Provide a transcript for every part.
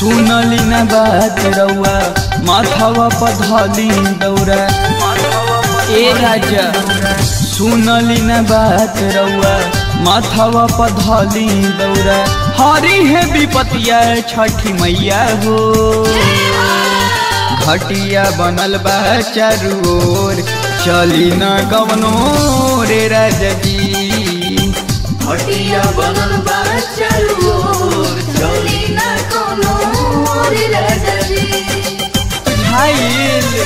सुनली न बात रउआ माथावा पधली दौरा ए राजा सुनली न बात रउआ माथावा पधली दौरा हरी है विपतिया छठी मैया हो घटिया बनल बा चारू ओर चली न कवनो रे राजा जी हटिया बनल बा चारू ओर, चली ना कोनो मोर राजा जी। झाइल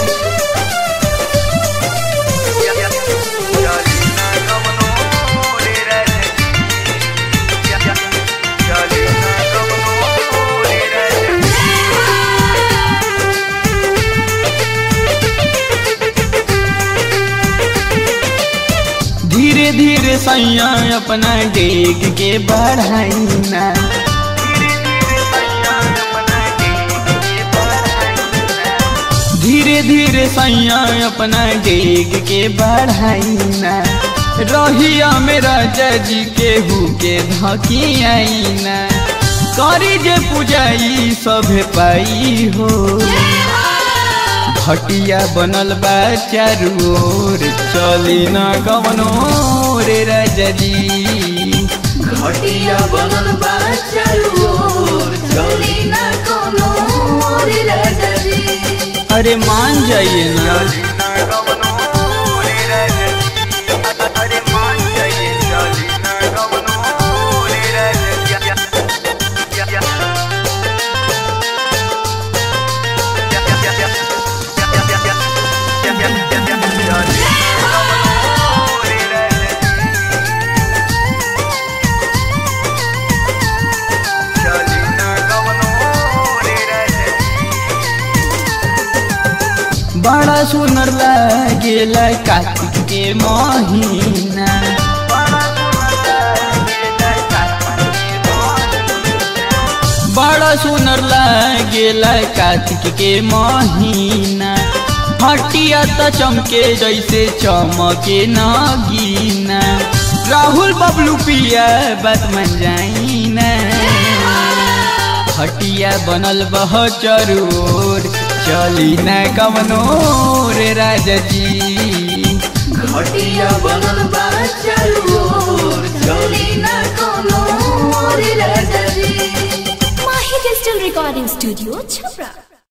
धीरे धीरे सैया अपना डेग के बढ़ाइना धीरे धीरे सैया अपना डेग के बढ़ाइना रहिया मेरा जजी के हु के धकी आईना करी जे पूजाई सभे पाई हो खटिया बनल बा चारू ओर चली न कवनो रे राजा जी हटिया बनल बा चारू ओर, चली ना कोनो मोर राजा जी। अरे मान जाइए ना बड़ा सुनर लागेला कार्तिक के महीना बड़ा सुनर लागेला कार्तिक के महीना हटिया त चमके जैसे चमके नगीना राहुल बबलू पिया बात मन जाइना हटिया बनल बह चरोर चली न कवनो रे राजा जी हटिया बनल बा चारू ओर, चली ना कोनो मोर राजा जी। Mahi Digital Recording Studio, Chhapra.